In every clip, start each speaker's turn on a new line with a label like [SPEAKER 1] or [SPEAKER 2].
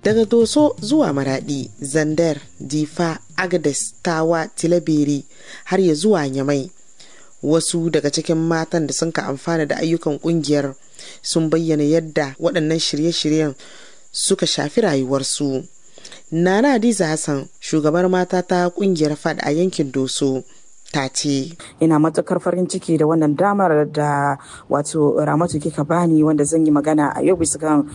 [SPEAKER 1] daga doso zuwa maradi zandar difa agades tawa tilaberi har ya zuwa nyamai wasu daga cikin matan da sun ka amfana da ayyukan kungiyar sun bayyana yadda waɗannan shirye-shiryen suka shafi rayuwarsu nana hadiza hassan shugabar mata ta kungiyar fad a yankin doso ta ce
[SPEAKER 2] ina matukar farin ciki da wannan damar da wato ramatu kika bani wanda zan yi magana a yau bisa kan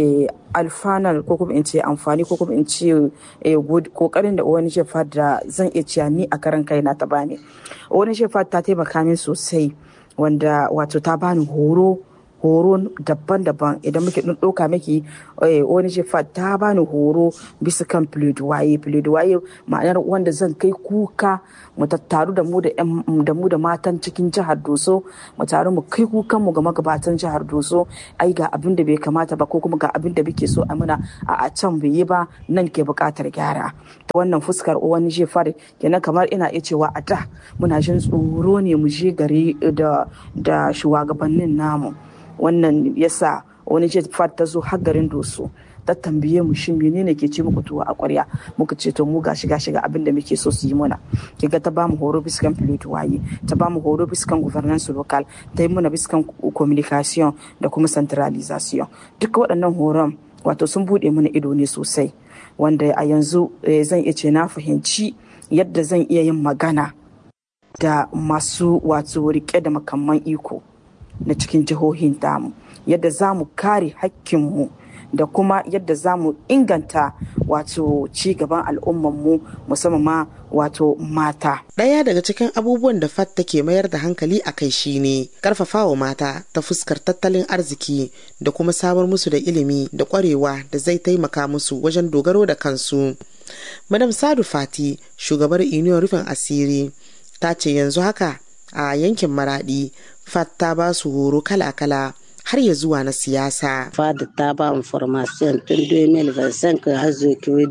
[SPEAKER 2] alfanar ko kuma in ce amfani ko kuma in ce kokarin da wani shefa da zan iya cewa ni a karan kaina ta bani wani shefa ta taimaka min sosai wanda wato ta bani horo horo daban-daban idan muke ɗauka miki wani shefa ta bani horo bisa kan pledoyer pledoyer ma'anar wanda zan kai kuka mu tattaru da mu da mu da matan cikin jihar doso mu taru mu kai kukan mu ga magabatan jihar doso ai ga abin da bai kamata ba ko kuma ga abin da muke so a muna a can bai yi ba nan ke buƙatar gyara wannan fuskar wani shefa kenan kamar ina iya cewa a da muna jin tsoro ne mu je gari da shugabannin namu wannan yasa wani jet fat ta zo har garin doso ta tambaye mu shin menene ke ce muku tuwa a kwarya muka ce to mu gashi gashi ga abin da muke so su yi mana kiga ta bamu horo biskan waye ta bamu horo biskan governance local ta yi mana biskan communication da kuma centralization duka waɗannan horon wato sun buɗe mana ido ne sosai wanda a yanzu zan iya ce na fahimci yadda zan iya yin magana da masu wato rike da makamman iko na cikin jihohin damu yadda za mu kare hakkinmu da kuma yadda za mu inganta wato ci gaban al'ummanmu musamman ma wato mata.
[SPEAKER 1] Ɗaya daga cikin abubuwan da FAT take mayar da hankali a kai shine karfafawa mata ta fuskar tattalin arziki da kuma samar musu da ilimi da ƙwarewa da zai taimaka musu wajen dogaro da kansu. Madam Sadu Fati, shugabar Union rufin asiri, ta ce yanzu haka a yankin Maradi FAT ta ba su horo kala-kala har ya zuwa na siyasa.
[SPEAKER 3] FAD ta ba mu formation tun 2025 har zuwa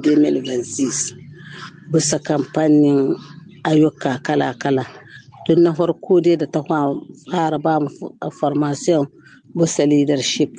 [SPEAKER 3] 2026 bisa kamfanin ayyuka kala-kala. Tun na farko dai da ta fara ba mu formation bisa leadership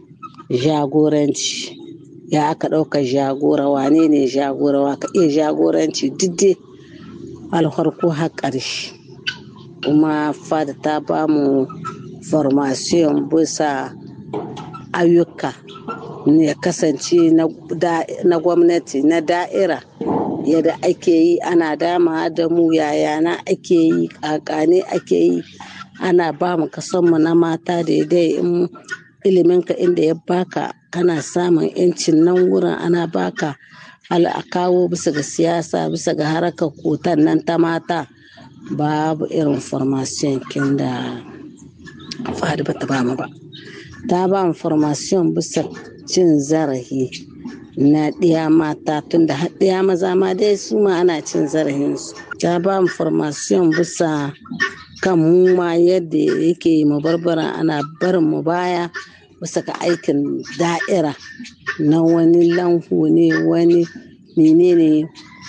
[SPEAKER 3] jagoranci ya aka ɗauka jagora wane ne jagora wa ka iya jagoranci duk dai alfarko har ƙarshe. kuma fada ta ba mu formation bisa ayyuka ya kasance na gwamnati na da'ira yadda ake yi ana dama da mu yaya na ake yi kakane ake yi ana ba mu kasanmu na mata daidai in iliminka inda ya baka kana samun yancin nan wurin ana baka a kawo bisa ga siyasa bisa ga harkar kotan nan ta mata babu irin formation kin da fadi bata ba mu ba ta ba mu formation bisa cin zarafi na ɗiya mata tun da ɗiya maza ma dai su ma ana cin zarafinsu ta ba mu formation bisa kan mu ma yadda yake mu barbara ana barin mu baya bisa ka aikin da'ira na wani lanhu ne wani menene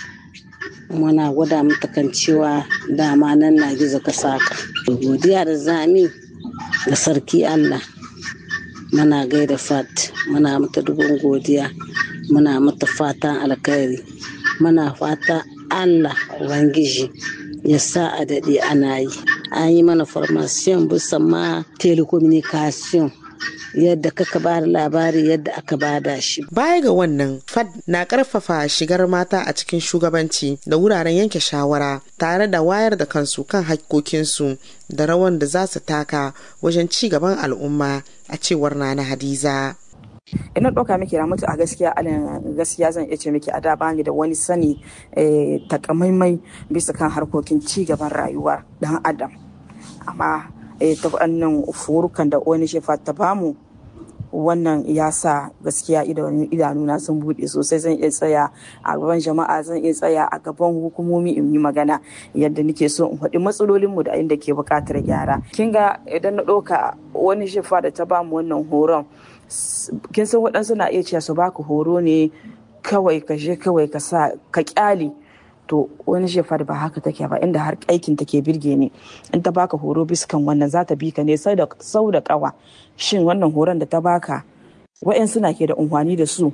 [SPEAKER 3] muna gwada mata kan cewa dama nan na gizo ka saka godiya da zami da sarki allah muna gaida fat muna mata dubin godiya muna mata fatan alkhairi muna fata allah ubangiji ya sa a daɗe ana yi an yi mana formation bisa ma telecommunication yadda kaka ba da labari yadda aka bada shi.
[SPEAKER 1] Baya ga wannan, FAD na karfafa shigar mata a cikin shugabanci da wuraren yanke shawara tare da wayar da kansu kan hakkokinsu da rawan da za su taka wajen ci gaban al'umma a cewar Nana Hadiza.
[SPEAKER 2] ina ɗauka miki mutu a gaskiya alin gaskiya zan iya ce miki a da bani da wani sani takamaimai bisa kan harkokin ci gaban rayuwar dan adam amma ta wannan furukan da wani shefa ta bamu wannan ya sa gaskiya idanuna sun buɗe sosai zan iya tsaya a gaban jama'a zan iya tsaya a gaban hukumomi in yi magana yadda nake so in faɗi matsalolinmu da inda ke buƙatar gyara kin ga idan na ɗauka wani shefa da ta bamu wannan horon kin san waɗansu na iya cewa su baka horo ne kawai ka je kawai ka sa ka kyale to wani shefa ba haka take ba inda har aikin take birge ne in ta baka horo biskan wannan za ta bi ka ne sau da kawa shin wannan horon da ta baka wa'yan suna ke da unhwani da su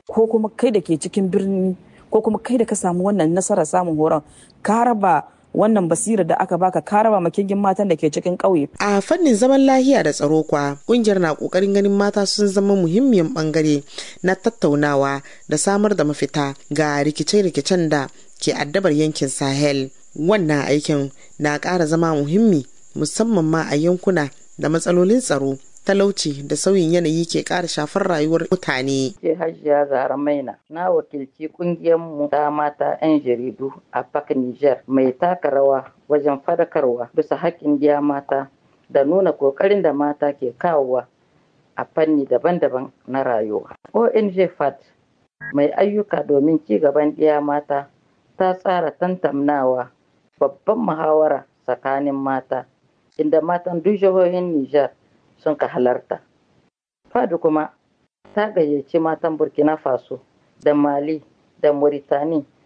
[SPEAKER 2] ko kuma kai da ke cikin birni ko kuma kai da ka samu wannan nasarar samun horon ka raba wannan basira da aka baka ka raba makingin matan da ke cikin ƙauye.
[SPEAKER 1] A fannin zaman lahiya da tsaro kwa kungiyar na kokarin ganin mata sun zama muhimmiyan bangare na tattaunawa da samar da mafita ga rikice-rikicen da ke addabar yankin Sahel. Wannan aikin na ƙara zama muhimmi musamman ma a yankuna da matsalolin tsaro talauci da sauyin yanayi ke ƙara shafar rayuwar mutane.
[SPEAKER 4] Ke Hajiya Zahra Maina na wakilci kungiyar mu ta mata 'yan jaridu a Park Niger mai taka rawa wajen fadakarwa bisa haƙƙin diya mata da nuna ƙoƙarin da mata ke kawowa a fanni daban-daban na rayuwa. ONG FAT mai ayyuka domin ci gaban diya mata ta tsara tantamnawa babban muhawara tsakanin mata inda matan duk jihohin Nijar sun ka halarta. Fadu kuma ta gayyaci matan Burkina Faso da Mali da Mauritani